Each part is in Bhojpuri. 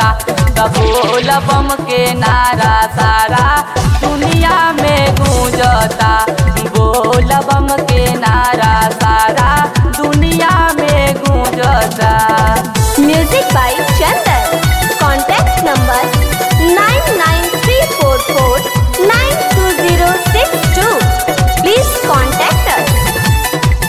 गूंजता त बोल बम के नारा सारा दुनिया में गूंजता बोल बम के नारा सारा दुनिया में गूंजता Music by Chandan. Contact number 99344920062. Please contact us.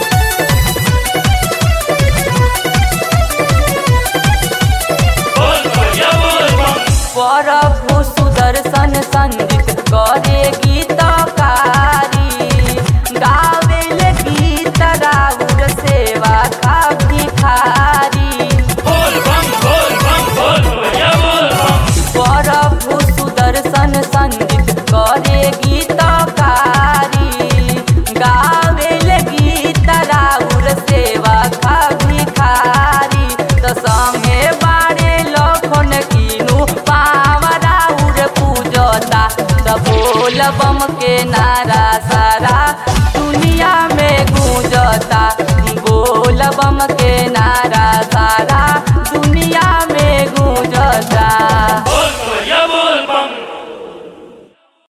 प्रभु सुदर्शन संगीत करे गीतकारी गावेल गीत राउर सेवा का भिखारी प्रभु सुदर्शन संगीत करे गीतकारी गावेल गीत राउर सेवा का भिखारी त संगे बारे लखन कीनु पावराउर पूजता त बोल बम के नारा सारा दुनिया में गूंजता बोल बम के नारा